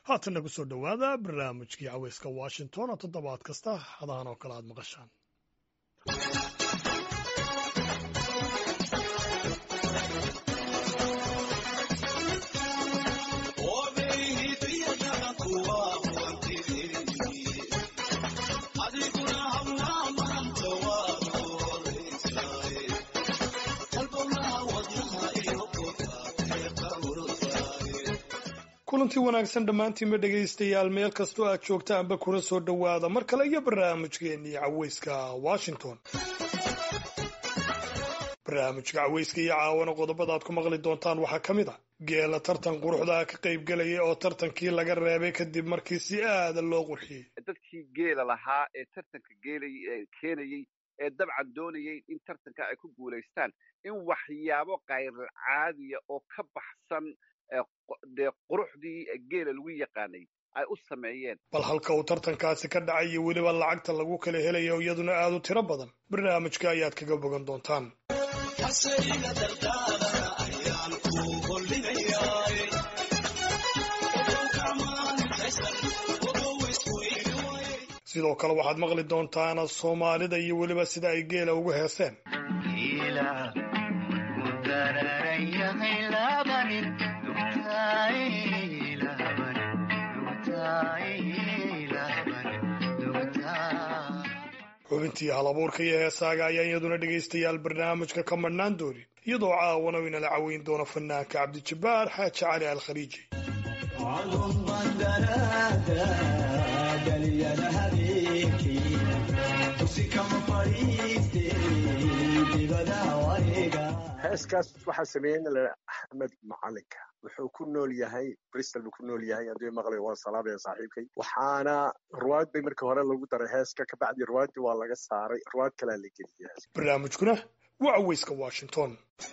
haatanna ku soo dhowaada barnaamijkii caweyska washington oo toddobaad kasta hadahan oo kale aad maqashaan kulantii wanaagsan dhammaantiinba dhegaystayaal meel kastoo aad joogtaanba kuna soo dhowaada mar kale iyo barnaamijkeennii caweyska washington barnaamijka caweyska iyo caawana qodobada aad ku maqli doontaan waxaa ka mid a geela tartan quruxda ka qaybgelaya oo tartankii laga reebay kadib markii si aada loo qurxiyey dadkii geela lahaa ee tartanka geelay keenayey ee dabcan doonayay in tartanka ay ku guulaystaan in waxyaabo kayrar caadiya oo ka baxsan dee quruxdii geela lagu yaqaanay ay u sameeyeen bal halka uu tartankaasi ka dhacay iyo weliba lacagta lagu kala helayo iyaduna aada u tiro badan barnaamijka ayaad kaga bogan doontaan sidoo kale waxaad maqli doontaan soomaalida iyo weliba sida ay geela ugu heeseen xubintii halabuurka iyo heesaaga ayaa iyaduna dhegaystayaal barnaamijka ka madhnaan doonin iyadoo caawana u inala caweyn doono fanaanka cabdijabbaar xaaji cali alkhaliiji heeskaas waxaa sameeyey axmed macalinka wuxuu ku nool yahay bristol buu ku nool yahay haddii maqlay waan salaamaya saaxiibkay waxaana ruwaad bay markii hore lagu daray heeska kabacdi ruwaaddii waa laga saaray ruwaad kalea la geliyay heeska barnaamijkuna waa caweyska washington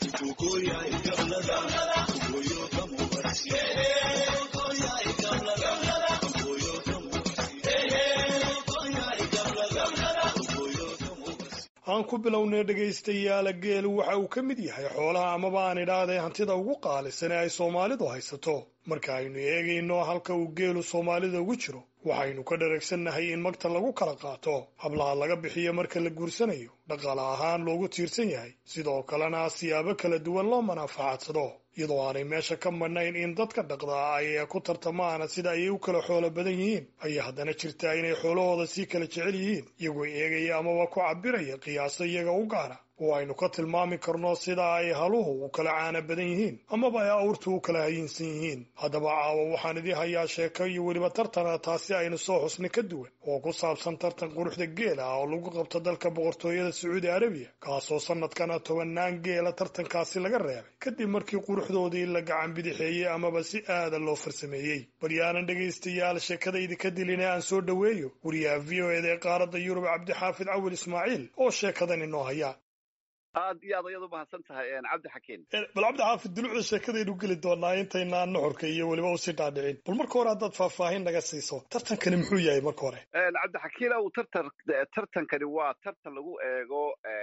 aan ku bilownay dhegaystayaala geelu waxa uu ka mid yahay xoolaha amaba aan idhaahdee hantida ugu qaalisan ee ay soomaalidu haysato marka aynu eegayno halka uu geelu soomaalida ugu jiro waxaynu ka dharagsannahay in magta lagu kala qaato hablaha laga bixiyo marka la guursanayo dhaqaale ahaan loogu tiirsan yahay sidoo kalena siyaabo kala duwan loo manaafacadsado iyadoo aanay meesha ka madhnayn in dadka dhaqdaa ay ku tartamaana sida ayay u kala xoolo badan yihiin ayaa haddana jirtaa inay xoolahooda sii kala jecel yihiin iyagoo eegaya amaba ku cabiraya qiyaaso iyaga u gaara oo aynu ka tilmaami karno sida ay haluhu u kala caana badan yihiin amaba ay awrtu u kala hayinsan yihiin haddaba caawa waxaan idii hayaa sheeko iyo weliba tartana taasi aynu soo xusnay ka duwan oo ku saabsan tartan quruxda geela ah oo lagu qabto dalka boqortooyada sacuudi arabiya kaasoo sanadkana tobannaan geela tartankaasi laga reebay kadib markii quruxdoodii la gacan bidixeeyey amaba si aada loo farsameeyey baryaanan dhegaystayaal sheekadaydi ka dilina aan soo dhoweeyo wariyaha v o eda ee qaaradda yurub cabdixaafid cawil ismaaciil oo sheekadan inoo haya aad iyo aad ayaad u mahadsan tahay cabdi xakiin bal cabdi xaafid dulucda sheekadaynu geli doonaa intaynaan nuxurka iyo weliba usii dhaadhicin bal marka hore haddaad faahfaahin naga siiso tartankani muxuu yahay marka hore cabdi xakiin ow tartan tartankani waa tartan lagu eego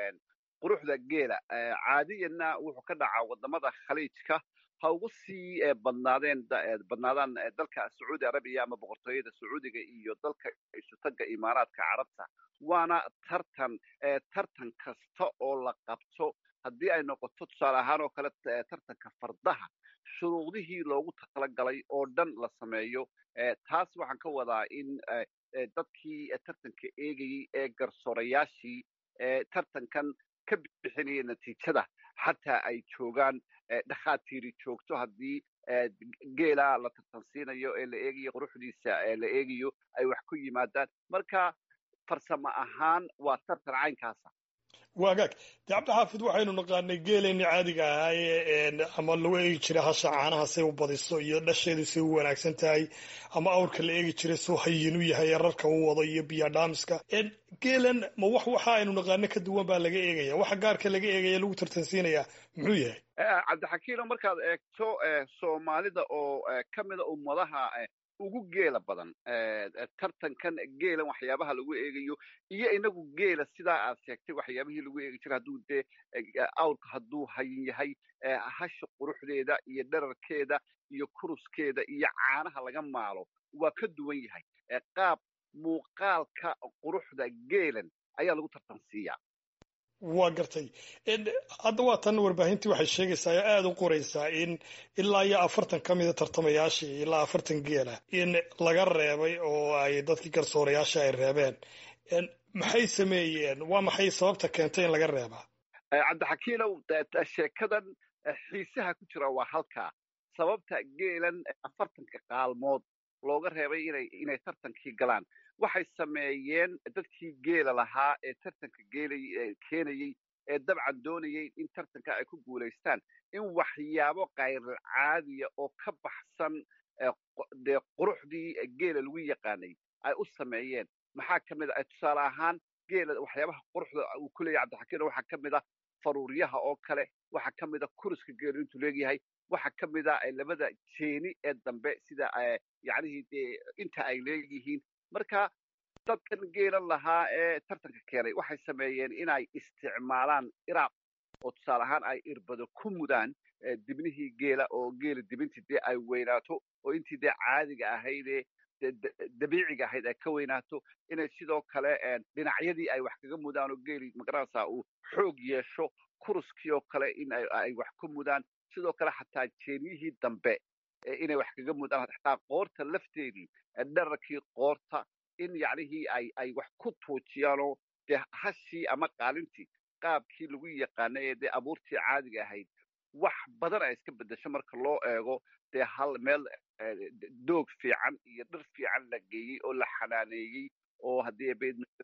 quruxda geela caadiyanna wuxuu ka dhacaa wadamada khaliijka ha ugu sii badnaadeen badnaadaan dalka sacuudi arabiya ama boqortooyada sacuudiga iyo dalka isutaga imaaraadka carabta waana tartan tartan kasta oo la qabto haddii ay noqoto tusaale ahaan oo kale tartanka fardaha shuruudihii loogu talagalay oo dhan la sameeyo taas waxaan ka wadaa in dadkii tartanka eegayey ee garsoorayaashii tartankan ka bixinaya natiijada xataa ay joogaan dhakhaatiiri joogto haddii geela la tartansiinayo ee la eegayo quruxdiisa ee la eegayo ay wax ku yimaadaan marka farsamo ahaan waa tartan caynkaasa waagaag dee cabdixaafid waxaynu naqaanay geeleenni caadiga ahaaye ama lagu eegi jiray hasha caanaha say u badiso iyo dhasheedu say u wanaagsan tahay ama awrka la eegi jiray suu hayin u yahay rarka u wado iyo biyadhaamiska geelan ma wax waxa aynu naqaano ka duwan baa laga eegaya waxa gaarka laga eegaya lagu tartansiinaya muxuu yahay cabdixakiino markaad eegto soomaalida oo ka mida ummadaha ugu geela badan tartankan geelan waxyaabaha lagu eegayo iyo inagu geela sidaa aad sheegtay waxyaabihii lagu eegi jiray hadduu dee awrka hadduu hayin yahay hasha quruxdeeda iyo dherarkeeda iyo kuruskeeda iyo caanaha laga maalo waa ka duwan yahay qaab muuqaalka quruxda geelan ayaa lagu tartansiiyaa waa gartay hadda waa tan warbaahintii waxay sheegaysaa oo aada u qoraysaa in ilaa iyo afartan ka mida tartamayaashii ilaa afartan geela in laga reebay oo ay dadkii garsoorayaasha ay reebeen maxay sameeyeen waa maxay sababta keentay in laga reebaa cabdixakiinow sheekadan xiisaha ku jira waa halkaa sababta geelan afartanka qaalmood looga reebay inay inay tartankii galaan waxay sameeyeen dadkii geela lahaa ee tartanka geelay keenayey ee dabcan doonayay in tartanka ay ku guulaystaan in waxyaabo kayral caadiya oo ka baxsan dee quruxdii geela lagu yaqaanay ay u sameeyeen maxaa ka mid a tusaale ahaan geela waxyaabaha quruxda uu ku leeyahy cabdixakiino waxaa ka mid a faruuryaha oo kale waxaa ka mid a kuriska geelu intuu leegyahay waxaa ka mid a labada jeeni ee dambe sida yacnihii dee inta ay leeyihiin marka dadkan geelan lahaa ee tartanka keenay waxay sameeyeen inay isticmaalaan iraab oo tusaale ahaan ay irbado ku mudaan dibnihii geela oo geela dibintii dee ay weynaato oo intii dee caadiga ahaydee dabiiciga ahayd ay ka weynaato inay sidoo kale dhinacyadii ay wax kaga mudaan oo geeli magaranaysaa uu xoog yeesho kuruskii oo kale in ay wax ku mudaan sidoo kale xataa jeeniyihii dambe inay wax kaga mudaan xataa qoorta lafteedii dherarkii qoorta in yacnihii ay ay wax ku tuujiyaanoo dee hashii ama qaalintii qaabkii lagu yaqaanay ee dee abuurtii caadiga ahayd wax badan ay iska beddesho marka loo eego dee hal meel doog fiican iyo dhir fiican la geeyey oo la xanaaneeyey oo haddii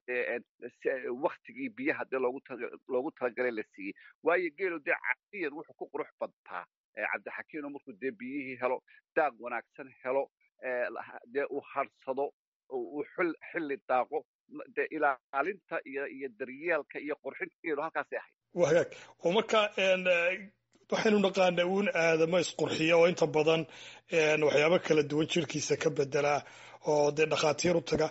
waktigii biyaha dee loogu loogu talagalay la siiyey waayo geelo dee caadiyan wuxuu ku qurux badtaa cabdixakiino markuu dee biyihii helo daaq wanaagsan helo dee uu harsado uu xilli daaqo dee ilaalinta iyo iyo daryeelka iyo qurxinta geelo halkaasay ahayd waa hagaag oo marka waxaynu naqaana uun aadamo isqurxiya oo inta badan waxyaabo kala duwan jirkiisa ka bedelaa oo dee dhakhaatiir u taga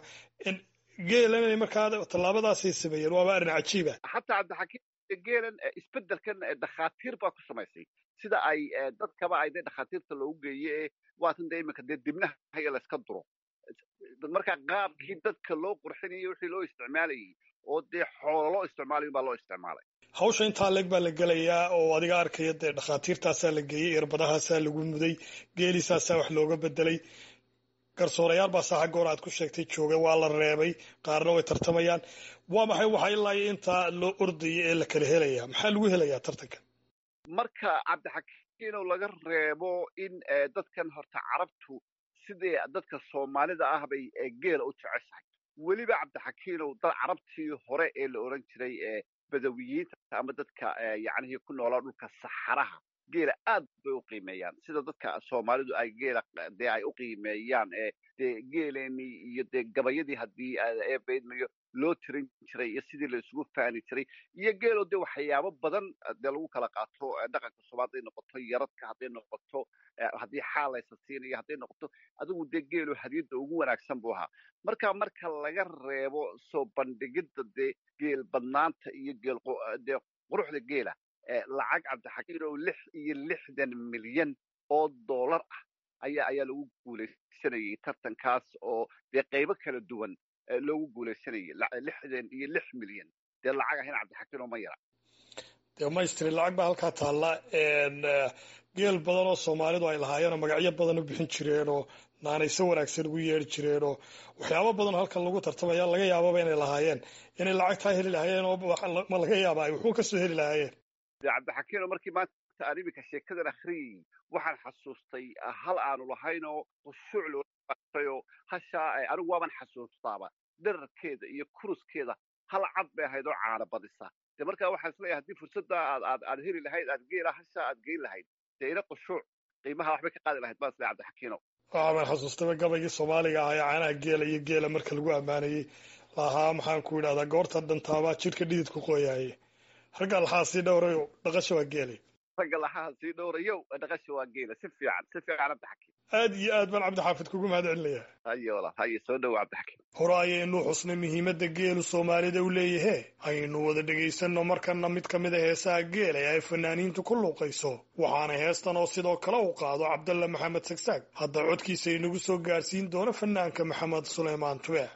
geelan markaa tallaabadaasay sameeyeen waaba arrin cajiiba xataa cabdixakiim geelan isbeddelkan dhakhaatiir baa ku samaysay sida ay dadkaba ay dee dhakhaatiirta loogu geeye ee waatan dee iminka dee dibnaha haya layska duro marka qaabkii dadka loo qurxinayay wixii loo isticmaalayay oo dee xoolo loo isticmaalayo baa loo isticmaalay hawsha intaa leeg baa la gelayaa oo adiga arkaya dee dhakhaatiirtaasaa la geeyey irbadahaasaa lagu muday geelisaasaa wax looga bedelay garsoorayaal baa saa xaggoor aad ku sheegtay jooga waa la reebay qaarna way tartamayaan waa maxay waxa ilaa iyo intaa loo ordaya ee la kala helaya maxaa lagu helayaa tartanka marka cabdixakiinow laga reebo in dadkan horta carabtu sidii dadka soomaalida ah bay geela u jeceshahay weliba cabdixakiinow dad carabtii hore ee la odhan jiray badawiyiinta ama dadka yacnihii ku noolaa dhulka saxaraha geela aad bay u qiimeeyaan sida dadka soomaalidu ay geela dee ay u qiimeeyaan ee dee geeleenii iyo dee gabayadii haddii eebaydmayo loo tirin jiray iyo sidii la isugu faani jiray iyo geelo dee waxyaabo badan dee lagu kala qaato dhaqanka soomaali hadday noqoto yaradka hadday noqoto haddii xaalaysa siinayo hadday noqoto adigu dee geelo hadiyadda ugu wanaagsan buu ahaa marka marka laga reebo soo bandhigidda dee geel badnaanta iyo geel dee quruxda geela lacag cabdixakiin oo lix iyo lixdan milyan oo dollar ah ayaa ayaa lagu guulaysanayay tartankaas oo dee qaybo kala duwan loogu guulaysanayay lixdan iyo lix milyan dee lacag ahayn cabdixakiin oo ma yara dee maystri lacag baa halkaa taalla geel badan oo soomaalidu ay lahaayeen oo magacyo badan u bixin jireen oo naanayso wanaagsan ugu yeeri jireen oo waxyaabo badan oo halkan lagu tartamaya laga yaababa inay lahaayeen inay lacagtaa heli lahaayeen oo ma laga yaaba ay wuxuu kasoo heli lahaayeen cabdixakiino markii maanta aan iminka sheekadan akhriyey waxaan xasuustay hal aanu lahaynoo khushuuc looatayoo hashaa anigu waaban xasuustaaba dherarkeeda iyo kuruskeeda hal cad bay ahayd oo caana badisa de markaa waxaan isleeyahay haddii fursadda aad aad aad heli lahayd aad geela hashaa aad geyn lahayd dee ina khushuuc qiimaha waxbay ka qaadi lahayd baan isleeyahay cabdixakiino waxaan xasuustaba gabaygii soomaaliga ahaa ee caanaha geela iyo geela marka lagu ammaanayey lahaa maxaan ku yidhahdaa goorta dhantaabaa jidhka dhididku qoyaaye ragga laxaa sii dhowrayo dhaqasha waa geelay ragga laxaha sii dhowrayo dhaqasha waa geela si fiican si fiican cabdixakiin aad iyo aad baan cabdixaafid kugu mahad celinayaa haye walaal haye soo dhowo cabdixakiim hore ayaynu xusnay muhiimadda geelu soomaalida u leeyahe aynu wada dhegaysanno markana mid ka mid a heesaha geela ee ay fanaaniintu ku luuqayso waxaana heestan oo sidoo kale u qaado cabdalla maxamed sagsaag hadda codkiisa inagu soo gaarsiin doono fanaanka maxamed suleymaan tubeec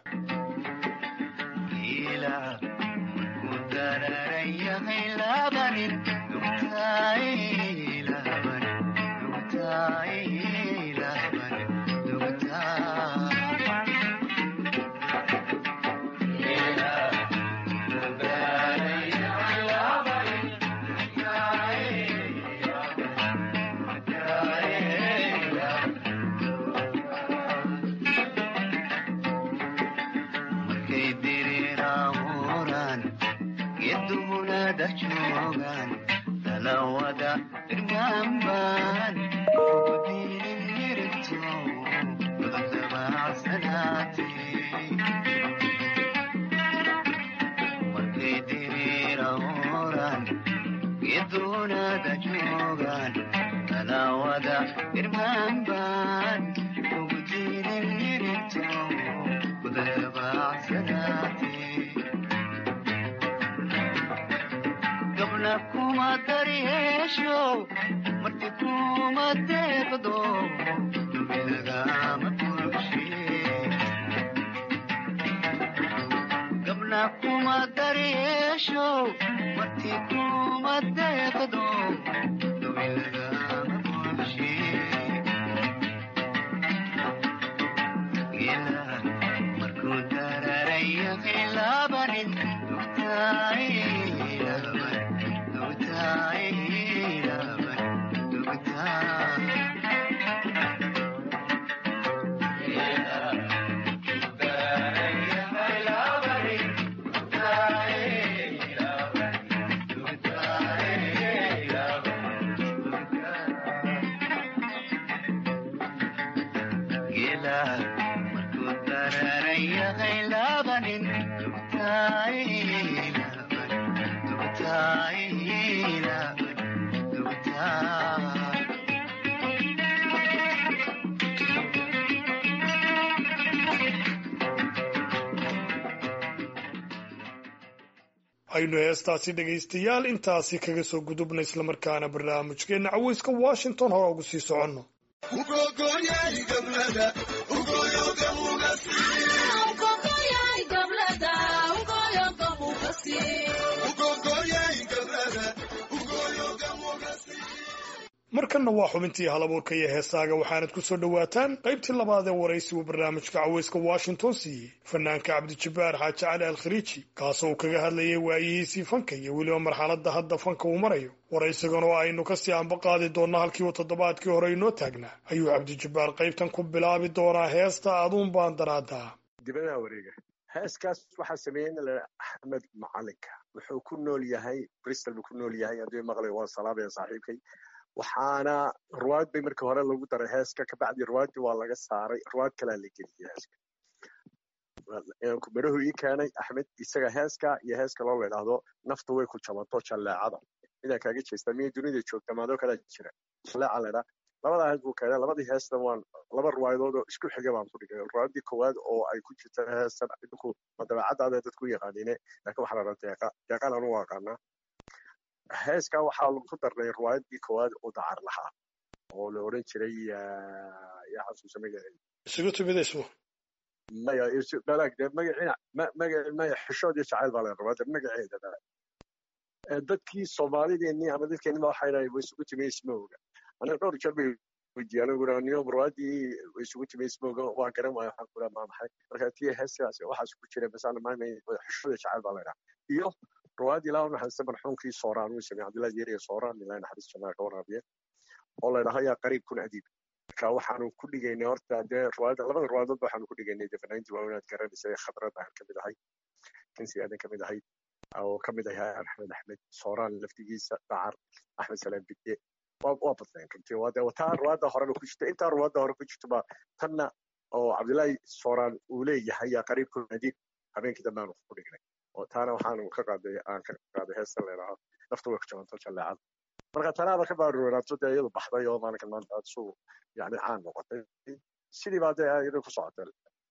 aynu heestaasi dhegaystayaal intaasi kaga soo gudubna islamarkaana barnaamijkeenna caweyska washington hore ugu sii soconno markanna waa xubintii halabuurka iyo heesaaga waxaanad ku soo dhowaataan qaybtii labaad ee waraysigu barnaamijka caweyska washington siiyey fanaanka cabdijabbaar xaaji cali alkhariiji kaasoo uu kaga hadlayay waayihiisii fanka iyo weliba marxaladda hadda fanka uu marayo waraysigan oo aynu kasii anba qaadi doonno halkii uu toddobaadkii hore inoo taagnaa ayuu cabdijabbaar qaybtan ku bilaabi doonaa heesta aduun baan daraadaa dibadaha wareega heeskaas waxaa sameeyey nin la axmed macalinka wuxuu ku nool yahay bristol buu ku nool yahay haddii maqlay waan salaamaya saaxiibkay waxaana ruwaad bay markii hore lagu daray heeska kabacdi ruwaaddii waa laga saaray ruwaad kalea la geliyey heeska midhahu ii keenay axmed isaga heeska iyo heeska loo ladhaahdo naftu way ku jabanto jalleecada midaa kaaga jeestaa miya dunida joogta maadoo kalaa jira jalleeca ladhaa labadaa hees buu keenay labadii heesna waan laba ruwaayadood oo isku xiga baan ku dhigay ruwaaddii koowaad oo ay ku jirta heestan idinku ma dabeecadaada dadku yaqaaniine laakiin waxaa la dhaha deeqa deeqaan anu aqaanaa heeska waxaa lagu darnay ruwaayadii koowaad oo dacar lahaa oo la oran jiray yaa xasuusa magaceeda isugu timidaysu maya balaag dee magaciina maga maya xishood iyo jacayl baa la rabaa de magaceeda dadkii soomaalideennii ama dadkeennii baa waxay dhahay way isugu timay ismowga aniga dhowr jeer bay weydiiyey anigu raa niyo ruwaadii way isugu timay ismowga waa garan waayo waxaan kuraa maa maxay marka tii heeskaas waxaas ku jira masana maamay xishood iyo jacayl baa la dhaha iyo ruwaad ilaa naxariista marxuumkii sooraan uu sameeyey cabdillahi yeriya sooraan ilaa naxariis janaa ka waraabiya oo la dhaho yaa qariib kun adiib marka waxaanu ku dhigaynay horta dee ruwaada labada ruwaadoodba waxaanu ku dhigaynay dee fanaantii waaweynaad garanaysa khadrad aan kamid ahay kansi aadan kamid ahay oo kamid ahay axmed axmed sooraan laftigiisa dacar axmed salaam bidde waa badnayn runtii waa dee taa ruwaada horeba ku jirta intaa ruwaada hore ku jirta ba tanna oo cabdillahi sooraan uu leeyahay yaa qariib kun adiib habeenkii dambe aanu ku dhignay oo taana waxaanu ka qaaday aan ka qaaday heesta leedaha nafta way ku jabanto jalleecada marka tanaaba ka baaruwanaato dee iyadu baxday oo maalinkan maanta su yani caan noqotay sidii baa dee iyada ku socotay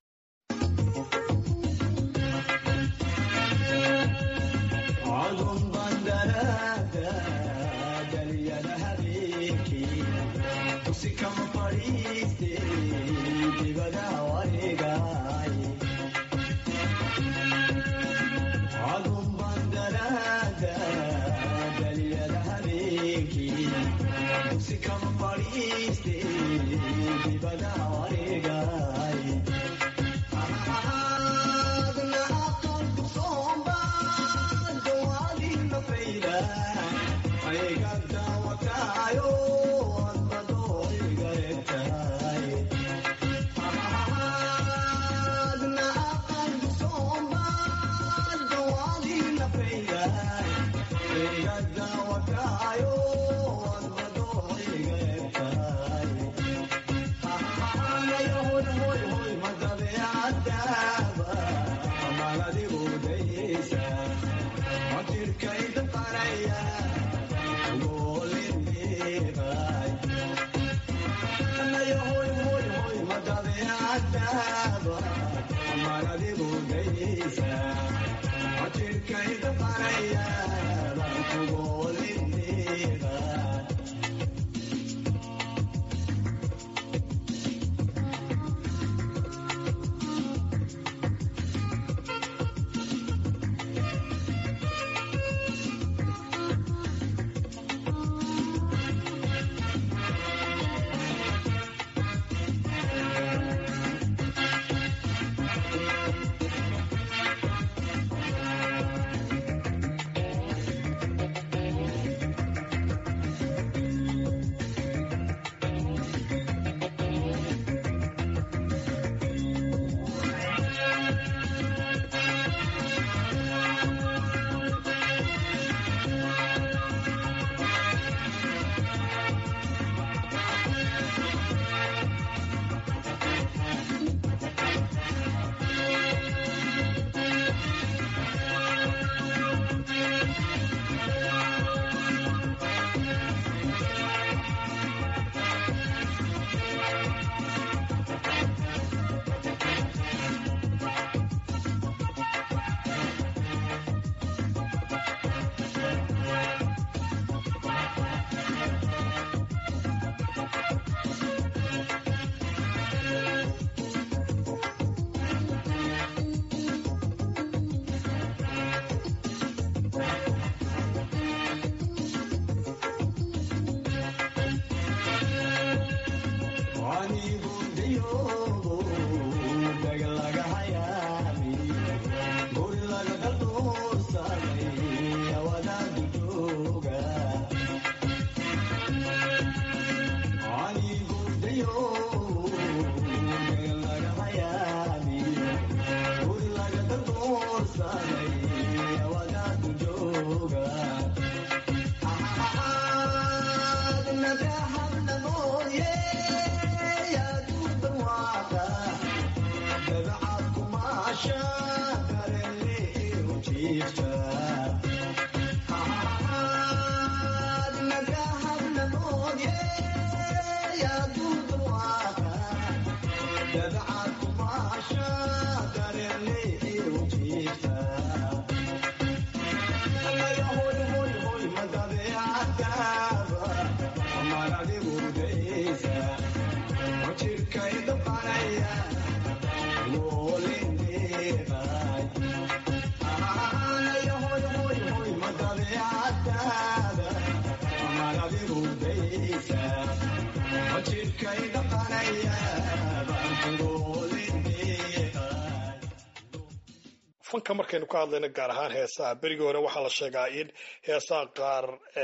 fanka markaynu ka hadlayno gaar ahaan heesaha berigii hore waxaa la sheegaa in heesaha qaar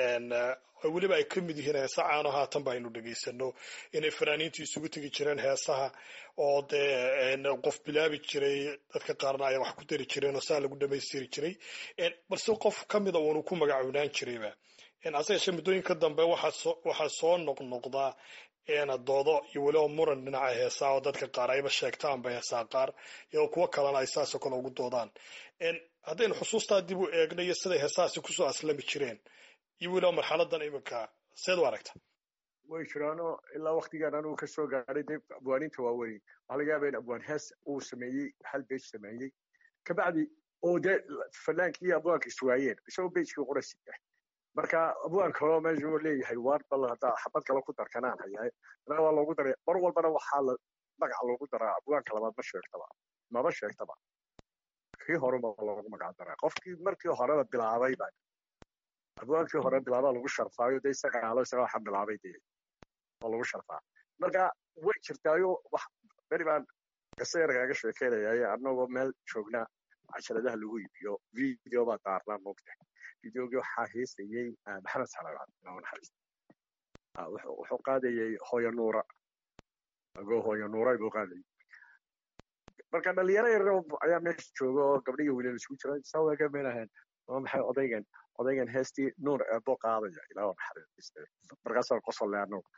weliba ay ka mid yihiin heesa caano haatan ba aynu dhegaysano inay fanaaniintu isugu tegi jireen heesaha oo dee qof bilaabi jiray dadka qaarna ay wax ku dari jireen oo saa lagu dhamaystiri jiray balse qof ka mida uunu ku magacownaan jirayba hase yeeshee muddooyinka dambe waxaa soo noqnoqdaa doodo iyo weliba muran dhinaca heesaa oo dadka qaar ayba sheegtaanba heesaa qaar iyadoo kuwo kalena ay saasoo kale ugu doodaan haddaynu xusuustaa dib u eegno iyo siday heesahaasi kusoo aslami jireen iyo weliba marxaladan iminka seed u aragta way jiraano ilaa waktigan anugu ka soo gaadhay dee abwaaninta waaweyn waxaa laga yaaba in abwaan hees uu sameeyey hal bej sameeyey kabacdi oo dee fanaankii iyo abwaanka iswaayeen isagoo bejkii qorasi yahay marka abwaan kaloo meesha uu leeyahay waar bal haddaa xabad kale ku darkanaan hayahay anaa waa loogu daray mar walbana waxaa la magac loogu daraa abwaanka labaad ma sheegtaba maba sheegtaba kii horeba loogu magac daraa qofkii markii horeba bilaabay ba abwaankii hore bilaabaa lagu sharfaayo dee isaga aalo isaga waxa bilaabay dee oo lagu sharfaa marka way jirtaayo wax beri baan qisa yar kaaga sheekeynayaye annagoo meel joognaa casharadaha lagu iibiyo video baa daarnaa moogta videogii waxaa heesayey maxamed salaad naxariista wuxuu qaadayey hooyo nuura agoo hooyo nuura buu qaadayay marka dhalinyaro yar ayaa meesha jooga oo gabdhiga wiilal isku jira sawaga meelahan waa maxay odaygan odaygan heestii nuur eebo qaadaya ilaa naxariista markaasaan qosolle annagu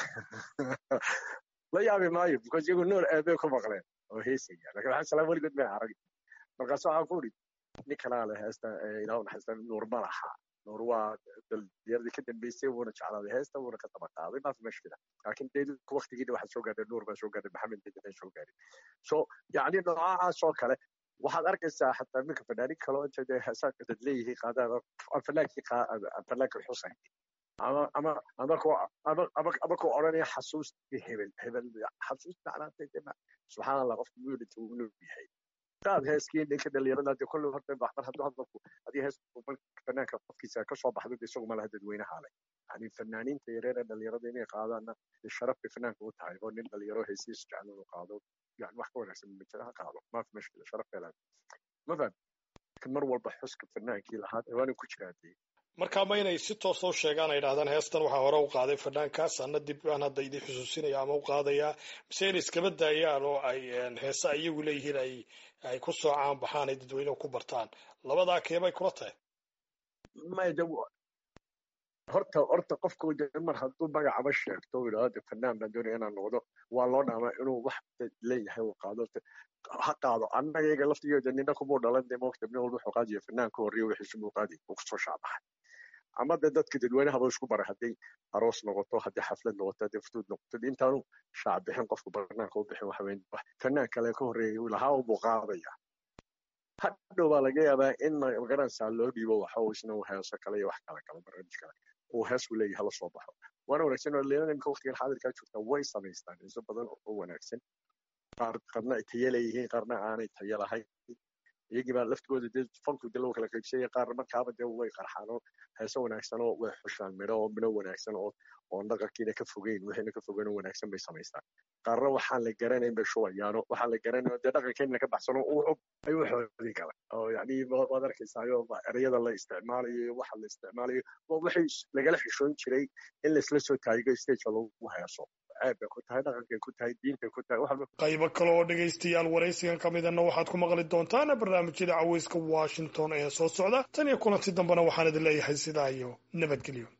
la yaabi maayo because iyagu nuur eebe ku maqleen oo heesaya lakin waxaa salaam weligood may arag markaas waxaan ku uri nin kalaa le heesta ilaa naxariista nuur ma laha nuur waa dhallinyaradii ka dambeysay wuuna jeclaaday heesta wuuna ka daba qaaday maafi mashkila laakiin dee waktigiina waxaa soo gaadhay nuur baa soo gaadhay maxamed bedena soo gaadhay so yacni noocaas oo kale waxaad arkaysaa xataa minka fanaanin kaloo inta dee heesaanka dad leeyihiin qaadaan fanaankii fanaankii xusayn ama ama ama ko ama ama ama ko odhanaya xasuustii hebel hebel xasuus macnaatay dee subxaan allah qofka muyulita uu nool yahay qaad heeskii ninka dhalinyarada dee kolley horta mar hadduu hadalku haddii hees fanaanka qofkiisa ka soo baxdo dee isagu malaha dadweynaha leh yani fanaaniinta yareer ee dhalinyarada inay qaadaanna sharaf bay fanaanka u tahay oo nin dhalinyaro heesiis jecel inuu qaado يعني wax ka wanaagsan ma jira ha qaado ma fi mashkila sharaf bay leedahay ma faham laakiin mar walba xuska fanaankii lahaa waana ku jiraa dee marka ma inay si toos u sheegaan ay idhahdaan heestan waxaa hore u qaaday fanaankaas ana dib aan hadda idin xusuusinaya ama u qaadayaa mise inay iskaba daayaan oo ay heesa iyagu leeyihiin ay ay ku soo caan baxaan ay dadweynehu ku bartaan labadaa keebay kula tahay maya de horta horta qofku de mar hadduu magacaba sheegto yidhahdo de fanaan baan doonaya inaan noqdo waa loo dhaamaa inuu wax leeyahay uu qaado ha qaado annaga iyaga laftigeeda nina kumuu dhalan de moogta nin walba wuxuu qaadaya fanaan ka horreeya wixiisu muu qaadi uu kusoo shaabaxay ama de dadka dadweynahaba isku bara hadday aroos noqoto haddii xaflad noqoto haddii futuud noqoto intaanu shaac bixin qofku banaanka u bixin waxa weyn fanaan kale ka horreeya lahaa unbuu qaadaya hadhow baa laga yaabaa in magaranaysaa loo dhiibo waxa uu isna heeso kale iyo wax kale kale barnaamij kale uu hees u leeyahay hala soo baxo waana wanaagsan oo leelana imika waqtigan xaadirkaa joogta way samaystaan heeso badan oo wanaagsan qaar qarna ay tayo leeyihiin qaarna aanay tayo lahayn iyagii baa laftigooda dee fanku dee loo kala qaybsanya qaar markaaba dee way qarxaan oo heeso wanaagsan oo way xushaan midho oo midho wanaagsan oo oon dhaqankiina ka fogeyn wixiina ka fogeyn oo wanaagsan bay samaystaan qaarna waxaan la garanayn bay shubayaano waxaan la garanayn dee dhaqankeena ka baxsano uu xog ayuu xoodin kara oo yacni waad arkaysaayo ereyada la isticmaalayo iyo waxa la isticmaalayo waa wixii lagala xishoon jiray in laisla soo taayigo stageka lagu heeso ceeb bay ku tahay dhaqankay ku tahay diintay ku tahay wax qaybo kale oo dhegaystayaal waraysigan ka midana waxaad ku maqli doontaan barnaamijyada caweyska washington ee soo socda tan iyo kulanti dambena waxaan idin leeyahay sidaa iyo nabadgelyo